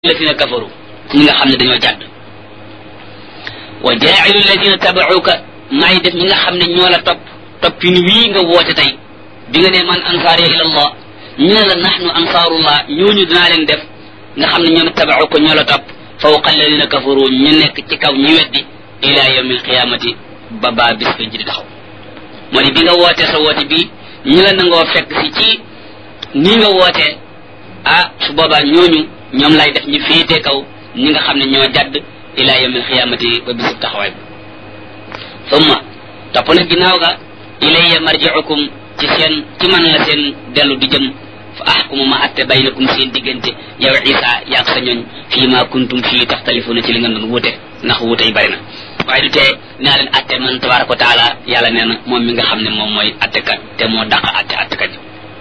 alladina kafaru ñi nga xam ne dañoo jàdd wa jaa'ilu alladina tabauka may def ñi nga xam ne ñoo la topp toppin wii nga woote tey bi nga ne man ansaariya ila allah ñu ne la nahnu ansaarullah ñooñu dinaa leen def nga xam ne ñoom tabauka ñoo la topp fawqa alladina kafaru ñu nekk ci kaw ñi weddi ila yawmi alqiyamati ba baa bis ko ji di taxaw moo ni bi nga wootee sa woote bii ñu la nangoo fekk si ci nii nga wootee ah su boobaa ñooñu ñoom lay def ñu féetee kaw ñi nga xam ne ñoo jadd ila yawmil xiyaamati ba bisub taxawaay bi summa topp na ginnaaw ga ilayya marji'ukum ci seen ci man la seen dellu di jëm fa ahkumu ma atte baynakum seen diggante yow isa yaag sa ñooñ fii ma kuntum fii taxtalifuna ci li nga doon wuute ndax wuute yi bari na waaye du tee naa leen atte man tabaraka wa taala yàlla nee na moom mi nga xam ne moom mooy attekat te moo dàq atte attekat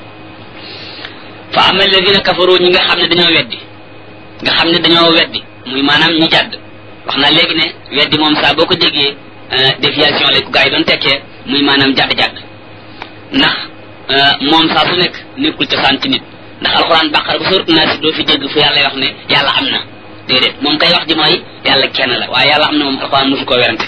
fa ama alladina kafaru ñi nga xam ne dañoo weddi nga xam ne dañoo weddi muy maanaam ñi jàdd wax naa léegi ne weddi moom saa boo ko déggee déviation lay ko gaa yi doon tekkee muy maanaam jàdd-jàdd ndax moom saa su nekk nekkul cosaan ci nit ndax alxuraan bàqara bu sóorat naa si doo fi dégg fu yàlla wax ne yàlla am na déedéet moom kay wax ji mooy yàlla kenn la waaye yàlla am na moom alxuraan mosu koo werante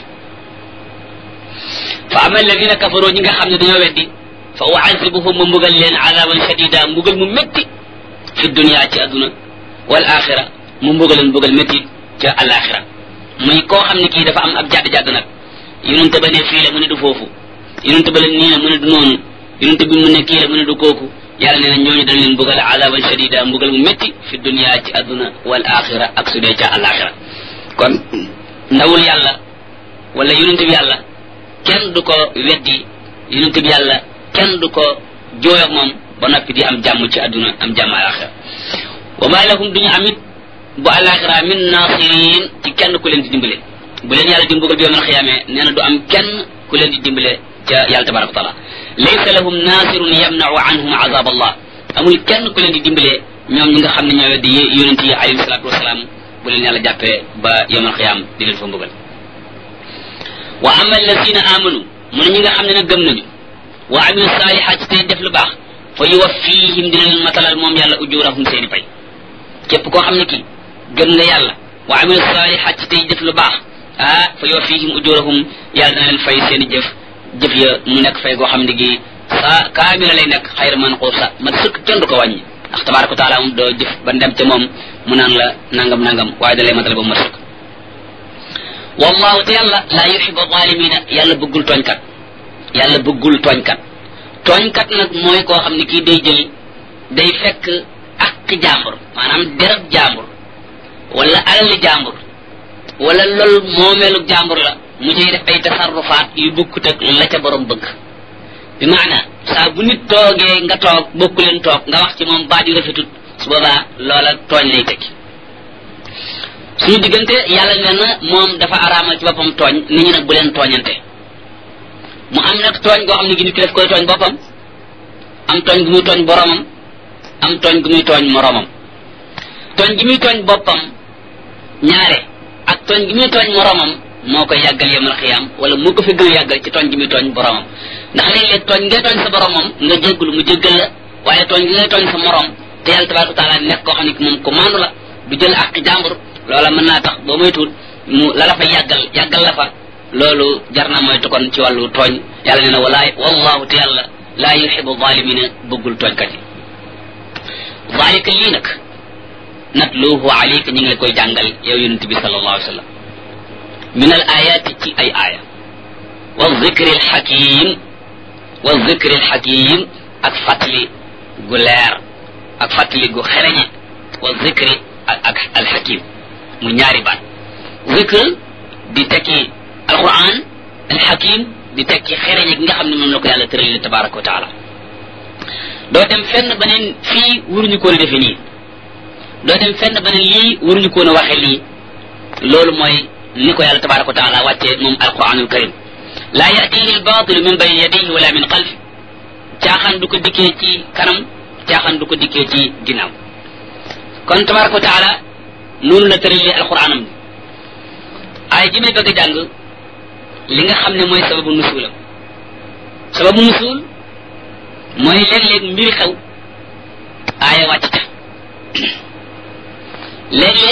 fa ama alladina kafaru ñi nga xam ne dañoo weddi fa uazibuhum ma mbugal leen azaban shadida mbugal mu métti fi dunia ci adduna wal axira mu mbugal leen mbugal métti ca alaxira muy koo xam ne kii dafa am ab jàdd-jàdd nag yonente ba ne fii la mu ne du foofu yonente ba la nii la mu ne du noonu yonente bi mu ne kii la mu ne du kooku yàlla nee na ñooñu dañ leen mbugal azaban shadida mbugal mu métti fi dunia ci adduna wal axira ak su dee ca alaxira kon ndawul yàlla wala yonente bi yàlla kenn du ko weddi yonente bi yàlla kenn du ko jooy ak moom ba noppi di am jàmm ci adduna am jàmm alaxira wa ma lahum duñu amit bu alaxira min nasirin ci kenn ku leen di dimbale bu leen yàlla di mbugal bi yawmal xiyaamee nee na du am kenn ku leen di dimbale ca yàlla tabaraka wa taala laysa lahum nasirun yamnau anhum azab allah amul kenn ku leen di dimbale ñoom ñi nga xam ne ñoo weddi yonent yi alayhi salatu wasalaam bu leen yàlla jàppee ba yawmal xiyaam di leen fa mbugal wa ama alladina amanu mu ne ñi nga xam ne nag gëm nañu wa amilu saalihaat ci tey def lu baax fa yuwaffihim dina leen matalal moom yàlla ujurahum seeni pay képp koo xam ne kii gëm nga yàlla wa amilu saalihaat ci tey def lu baax ah fa yuwaffihim ujurahum yàlla dina leen fay seeni jëf jëf ya mu nekk fay goo xam ne gi saa kaamila lay nekk xayra manquusa ma sëkk kenn du ko wàññi ndax tabaraka wa taala moom doo jëf ba dem ca moom mu naan la nangam nangam waaye da lay matal ba ma sëkk wallahu te yàlla laa yuxibu zalimina yàlla bëggul tooñkat yàlla bëggul tooñkat tooñkat nag mooy koo xam ne kii day jël day fekk ak jàmbur maanaam derab jàmbur wala alali jàmbur wala lool moomeelu jàmbur la mu cay def ay tasarrufaat yu bokkut ak la ca borom bëgg bi maana saa bu nit toogee nga toog bokku leen toog nga wax ci moom baat yu rafetut su boobaa loola tooñ lay tekki suñu diggante yàlla nee na moom dafa araamal ci boppam tooñ nit ñi nag bu leen tooñante mu am nag tooñ goo xam ne gi nit ki daf koy tooñ boppam am tooñ gu muy tooñ boromam am tooñ gu muy tooñ moromam tooñ gi muy tooñ boppam ñaare ak tooñ gi muy tooñ moromam moo koy yàggal yemal xiyaam wala moo ko fi gën a yàggal ci tooñ gi muy tooñ boromam ndax léeg-léeg tooñ ngay tooñ sa boromam nga jéggulu mu jéggal la waaye tooñ gi ngay tooñ sa morom te yàlla tabaraka taala nekk koo xam ne moom ko maandu la du jël ak jàmbur loola mën naa tax boo moytuwul mu la la fa yàggal yàggal la fa loolu jar na moytu kon ci wàllu tooñ yàlla nee na walaay wallahu te yàlla laa yuxibu zalimina bëggul tooñkat yi zalika lii nag natluhu alayka ñu ngi la koy jàngal yow yonent bi sallallahu alayhi wa sallam min al ayati ci ay aaya wa zikri al xakim wa zikri al xakim ak fàttali gu leer ak fàttali gu xereñe wa zikri ak al xakim mu ñaari baat zikr di tekki alquran alxakim di tekki xereñe gi nga xam ne moom la ko yàlla tëralil tabaraka wa taala doo dem fenn beneen fii waruñu koon a defe nii doo dem fenn beneen lii waruñu koon a waxe lii loolu mooy ni ko yàlla tabaraka wa taala wàccee moom alquranul karim laa yatihi albatilu min bayni yadayhi wala min xalfi caaxaan du ko dikkee ci kanam caaxaan du ko dikkee ci ginnaaw kon tabaraka wa taala noonu la tëralee alquranam bi ay ji may bëgg a jàng li nga xam ne mooy sababu nusuulam sababu nusuul mooy léeg-léeg mbiri xew aaya wàcc ca léeg